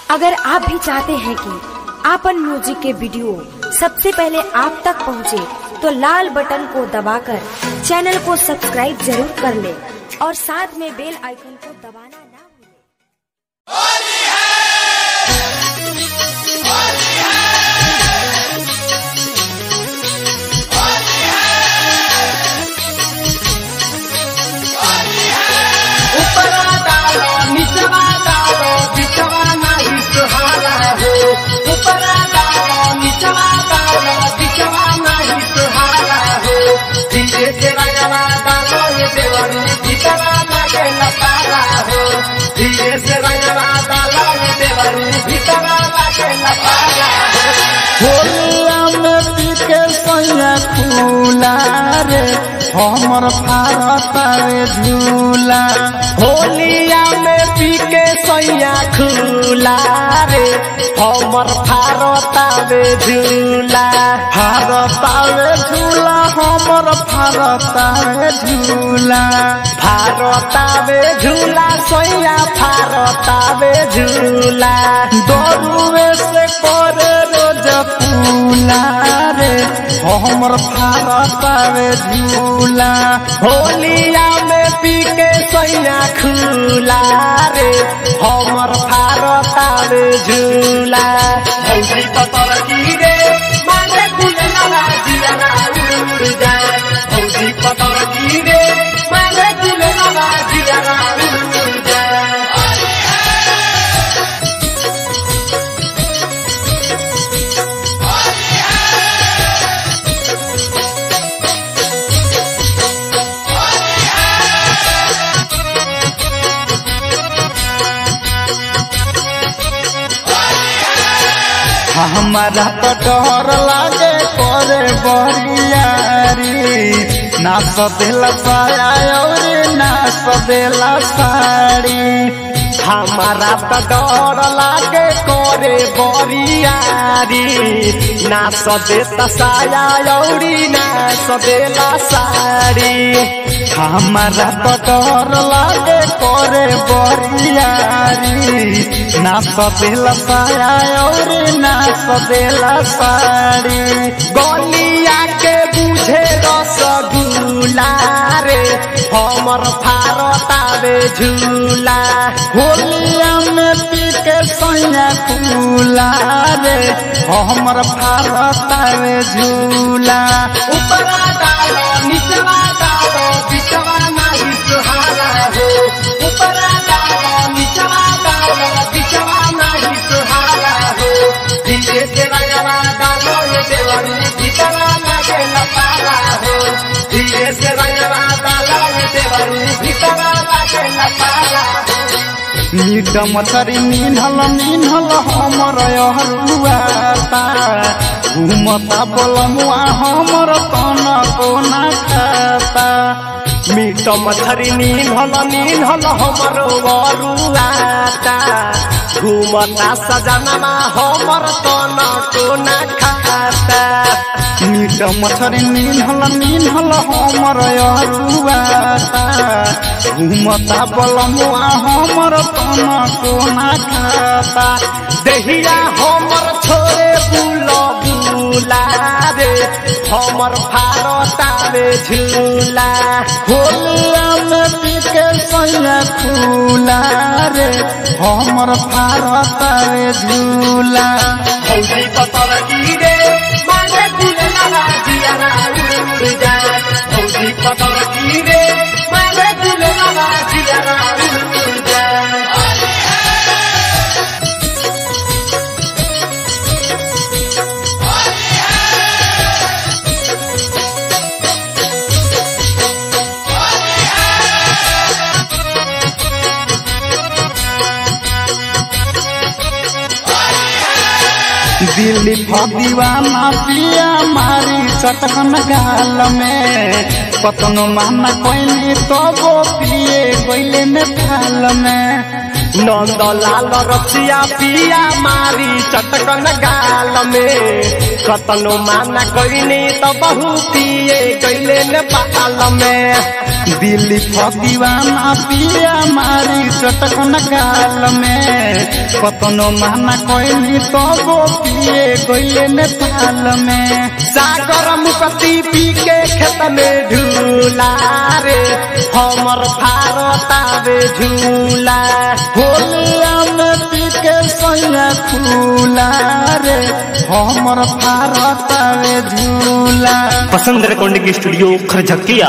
अगर आप भी चाहते हैं कि आपन म्यूजिक के वीडियो सबसे पहले आप तक पहुंचे, तो लाल बटन को दबाकर चैनल को सब्सक्राइब जरूर कर ले और साथ में बेल आइकन को दबाना ना भूलें। ऊपरा डालो निचवा डालो बिचवा नहीं सुहाना हो ऊपरा डालो निचवा डालो बिचवा नहीं सुहाना हो धीरे से रंगवा डालो ये देवरू भीतरा लगे लतारा हो धीरे से रंगवा डालो ये देवरू भीतरा लगे लतारा हो होलिया में पीके सैया फूला रे हमर भारत रे झूला होलिया में पी के सैया खुला रे हमर भारतावे झूला भारत रे झूला हमर भारत रे झूला भारतावे झूला सैया भारतावे झूला दरुए से करे रोज फूला रे हमर भारत रे झूला होलिया में पी के सैया खुला रे हमर भारतावे झूला हौसी पतर की रे माने कुलला जिया ना उड़ जाए हौसी पतर की रे माने कुलला जिया ना उड़ जाए हमारा तो डर लागे करे बरियारी ना सदेला साया और ना सदेला साड़ी हमारा तो डर लागे करे बरियारी ना सदे तसाया औरी ना सदेला साड़ी हमारा तो डर लागे करे बरियारी ना सदेला साया और ना सदेला साड़ी गलिया के बुझे रसगुल्ला रे हमर भारतावे झूला होलिया में पी के सैया फूला रे हमर भारत रे झूला ऊपरा डालो निचवा डालो बिचवा नहीं सुहाना हो ऊपरा डालो निचवा डालो बिचवा नहीं सुहाना हो धीरे से रंगवा डालो ये देवरू भीतरा लगे लतारा हो धीरे से रंगवा डालो ये देवरू भीतरा लगे लतारा हो मीट मछरी मीनल मीनल हमर हरुआता घुमता बोलमुआ हमर तन कोना खाता मीट मछरी नील नील हमर वरुआता घुमता सजनमा हमर तन कोना खाता मीट मछरी मीनल मीनल हमर हरुआता घुमता बोलमुआ हमर तन कोना खाता देहिया हमर छोरे बुल बुला रे हमर भारतावे झूला होलिया में पीके सैया फूला रे हमर भारत रे झूला हौसी पतर की रे माने कुलला जिया ना उड़ जाए हौसी पतर की रे माने कुलला जिया ना उड़ जाए दिल्ली फदीवाना पिया मारी चटकन गाल में कतनो माना कोइली तो वो पिए कोइले में थाल में नंद लाल रसिया पिया मारी चटकन गाल में कतनो माना कइनी त बहु पिए गइले नेपाल में दिल्ली फदीवाना पिया मारी चटकन गाल में कतनो माना कोइनी तबो पिए गइले नेपाल में सागर मुकती पी के खेत में झूला रे हमर भारतावे झूला होलिया में पी के सैया फूला रे हमर भारत वे झूला पसंद रिकॉर्डिंग स्टूडियो खरझकिया